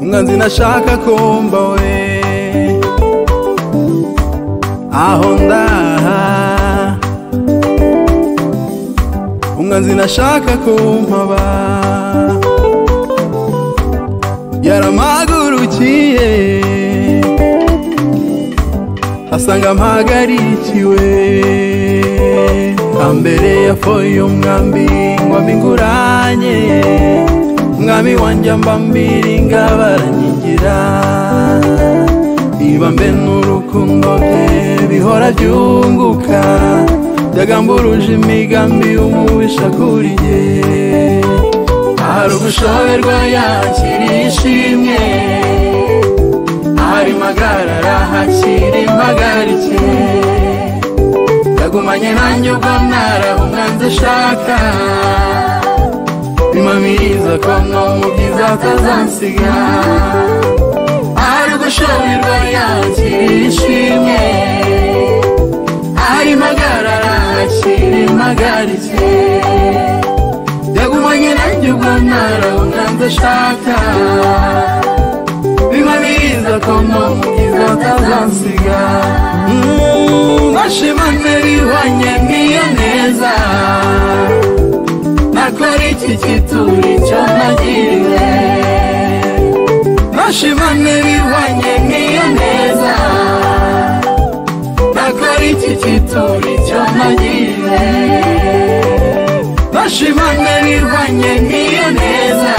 sinashaka kumba we aho ndaha umwanzi nashaka kumpaba yaramagurukiye asanga mpagarikiwe ambere yafoye umwambi ngwambi nguranye umwami wanjye ambambiri ngabaranyigira ibambe n'urukundo rwe bihora byunguka byagamburuje imigambi y'umubisha kuriye hari ugushoberwa yakira ishimwe hari magarara hakiri impagarike yagumanye nanjye ubwo narahumwanze ushaka impamiriza ko no mu byiza atazansiga hari ugushoberwa yakira ishimwe hari magarara hakiri impagarike yagumanye nanjye ubwo narahumwanze ushaka bimariza ko no mu byiza atazansiga bashimane bihwanye n'iyo neza nakora iki kituri cyo nagiriwe bashimane bihwanye n'iyo neza nakora iki kituri cyo nagiriwe bashimane bihwanye n'iyo neza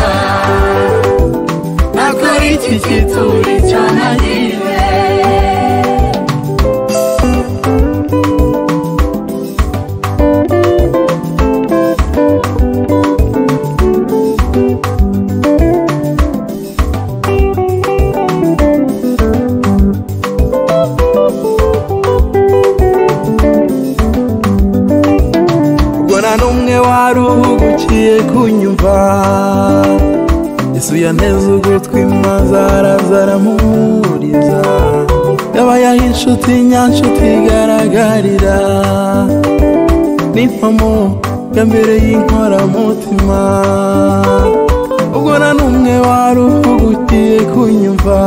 nakora iki kituri cyo nagiriwe ubwo nta n'umwe wari uhugukiye kunyumva Yesu yanteze ugutwi maze araza aramuhuriza yabaye aho inshuti nyanshuti igaragarira n'impamo ya mbere y'inkoramutima ubwo nta n'umwe wari uhugukiye kunyumva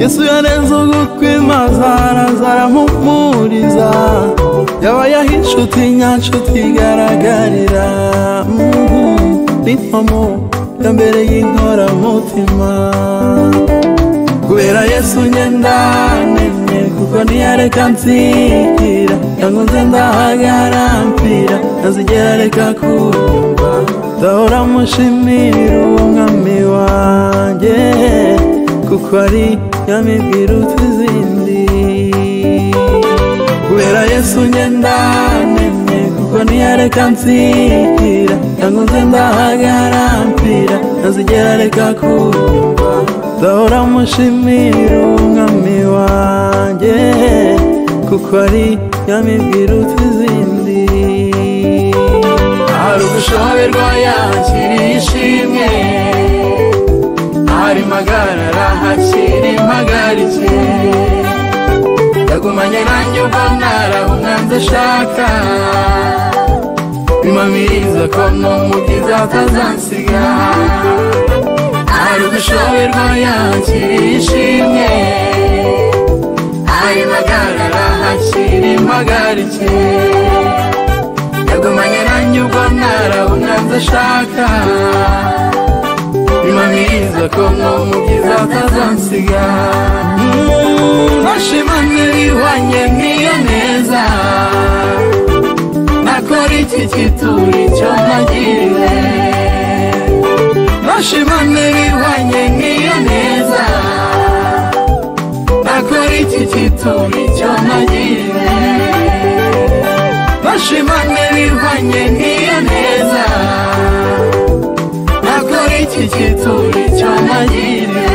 Yesu yanenze ugutwi maze araza aramuhumuriza yabaye aho inshuti nyanshuti igaragarira Mhm. n'impamo ya mbere y'inkoramutima kubera yesu nyendanenye kuko ntiyareka nsikira cyangwa nze ndahagarampira ntazigera areka kunyumva ndahora mushimira uwo mwami wanjye kuko ari nyamibwiruta izindi kubera yesu nyendanenye kuko ntiyareka nsikira cyangwa nze ndahagarampira ntazigera areka kunyumva ndahora mushimira uwo mwami wanjye kuko ari nyamibwiruta izindi hari ugushoberwa yakira ishimwe hari magarara hakiri impagarike yagumanye nanjye ubwo narahumwanze ushaka impamiriza ko no mu byiza atazansiga hari ugushoberwa yakira ishimwe hari magarara hakiri impagarike yagumanye nanjye ubwo narahumwanze ushaka impamiriza ko no mu byiza atazansiga bashimane bihwanye n'iyo neza nakora iki kituri cyo nagiriwe bashimane bihwanye n'iyo neza nakora iki kituri cyo nagiriwe bashimane bihwanye n'iyo neza nakora iki kituri cyo nagiriwe